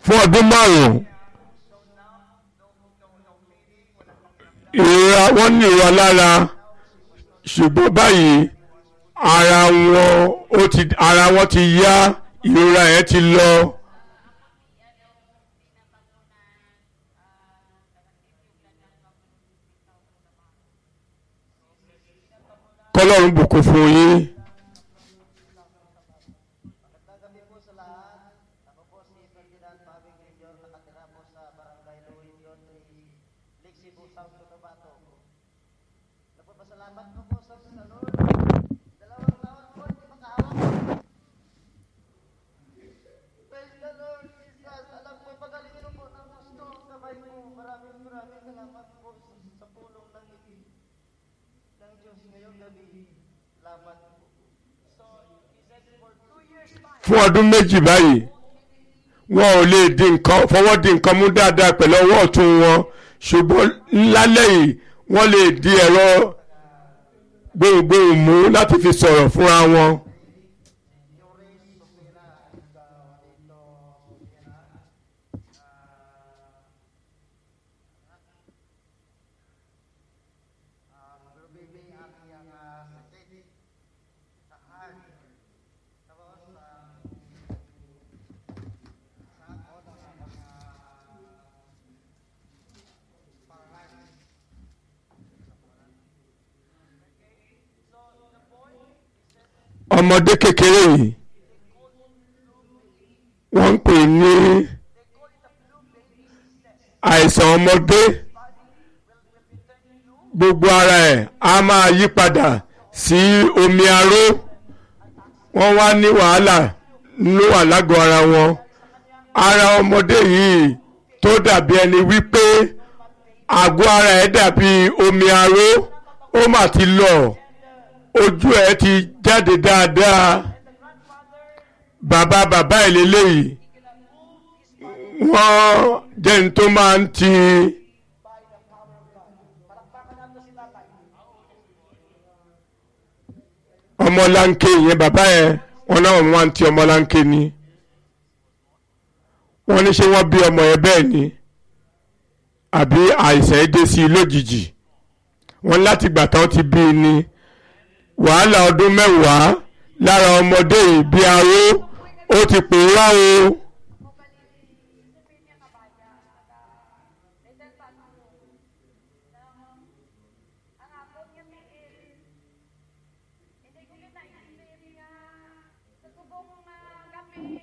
fún ọdún márùn-ún ìrora wọ́n ní ìrora lára ṣùgbọ́n báyìí ara wọn ó ti ara wọn ti yá ìrora yẹn ti lọ. kọ́lọ́run bùkún fún yín. Magandang gabi po sa lahat. Ako po si Ferdinand Pabing Jr. nakatira po sa Barangay Luwinyon, Lixi po, South Cotabato. Nagpapasalamat ko po sa sa Lord. Dalawang taon po hindi makahawak. Praise the Lord Jesus. Alam ko, pagalingin po ng gusto ang kamay mo. Maraming maraming salamat po sa, sa pulong ng, ng Diyos ngayong gabi. Salamat po. So, he said for two years time, fún ọdún méjì báyìí wọn ò lè di nǹkan fọwọ́ di nǹkan mú dáadáa pẹ̀lú ọwọ́ ọ̀tún wọn ṣùgbọ́n lálẹ́ yìí wọ́n lè di ẹ̀rọ gbohùngbohùn mú láti fi sọ̀rọ̀ fúnra wọn. ọmọdé kékeré yìí wọ́n ń pè ní àìsàn ọmọdé gbogbo ara ẹ̀ á máa yí padà sí omi aró wọ́n wá ní wàhálà ló wà lágọ̀ọ́ ara wọn ara ọmọdé yìí tó dàbí ẹni wípé àgọ́ ara ẹ̀ dàbí omi aró ó mà ti lọ ojú ẹ̀ ti jáde dáadáa bàbá bàbá ẹ̀ lélẹ́yìí wọ́n jẹ́ ní tó máa ń ti ọmọlanke yẹn bàbá yẹn wọn náà wọ́n máa ń ti ọmọlanke ni wọ́n ní ṣé wọ́n bí ọmọ yẹn bẹ́ẹ̀ ni àbí àìsàn ẹ̀ dé sí i lójijì wọ́n láti gbà tán ti bí i ni wàhálà ọdún mẹ́wàá lára ọmọdé yìí bí aró ó ti pòórá o. Hindi ko kita isip nga sa subong nga gabi